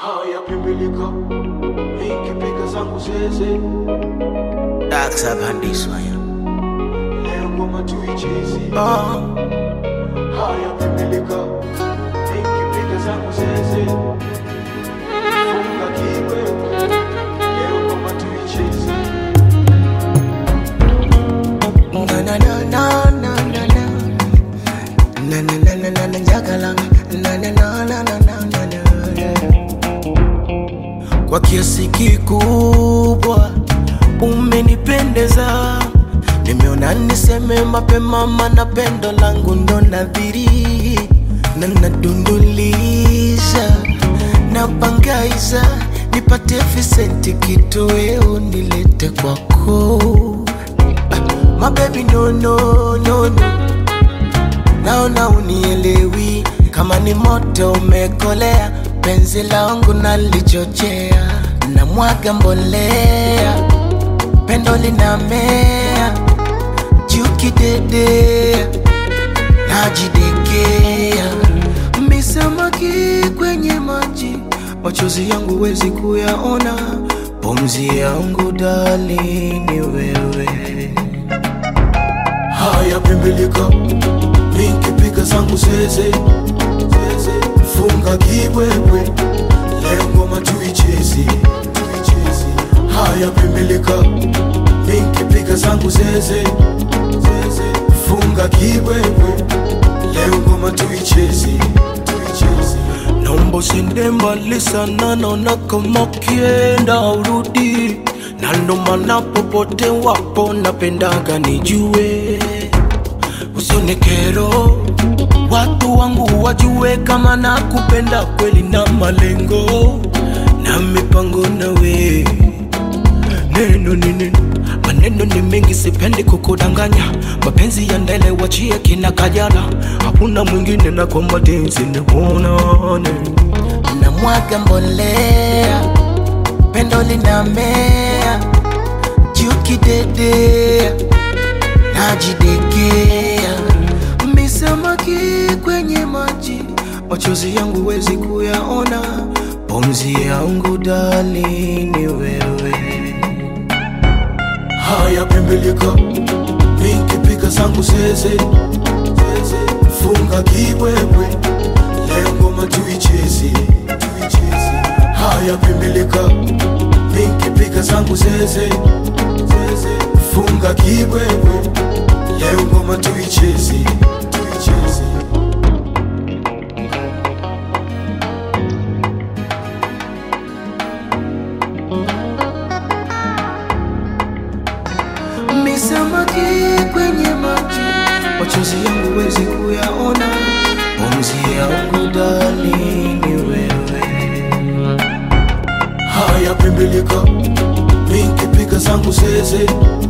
haya pimbilika nikipiga zangu zeze daksapandiswa ya leo ngoma tuichezi oh. haya pimbilika nikipiga zangu zeze funga kiwewe leo ngoma tuichezi Na, na, na, na, na, na, na. Na, na, na, na, na, na, njagala. Na, na, na, na, na, na, na, na. kwa kiasi kikubwa umenipendeza nimeona niseme mapema mana pendo langu ndo nadhiri na nadunduliza napangaiza nipate visenti kitoweo nilete kwako My baby no no no no Naona unielewi kama ni moto umekolea penzi langu nalichochea na mwaga mbolea pendo linamea jukidedea najidekea misamaki kwenye maji machozi yangu wezi kuyaona pumzi yangu dali ni wewe haya pimbilika nikipiga zangu zeze zeze funga kiwewe leo ngoma tuichezi tuichezi haya pimbilika nikipiga zangu zeze zeze funga kiwewe leo ngoma tuichezi tuichezi naomba usiende mbali sana, naona kama ukienda urudi, na ndo maana popote wapo napendaga nijue, usione kero, watu wangu wajue kama nakupenda kweli na malengo na mipango nawe neno ni neno maneno ni mengi sipendi kukudanganya mapenzi ya ndele wachie kina kajala hakuna mwingine na kwa matenzi nikuonane na mwaga mbolea pendo linamea jukidedea najidekea misamaki kwenye maji machozi yangu wezi kuyaona pumzi yangu dali ni wewe haya pimbilika nikipiga zangu zeze zeze funga kiwewe leo ngoma tuichezi tuichezi haya pimbilika nikipiga zangu zeze zeze funga kiwewe leo ngoma tuichezi tuichezi misamaki kwenye maji machozi yangu wezi kuyaona pumzi yangu dali ni wewe haya pimbilika nikipiga zangu zeze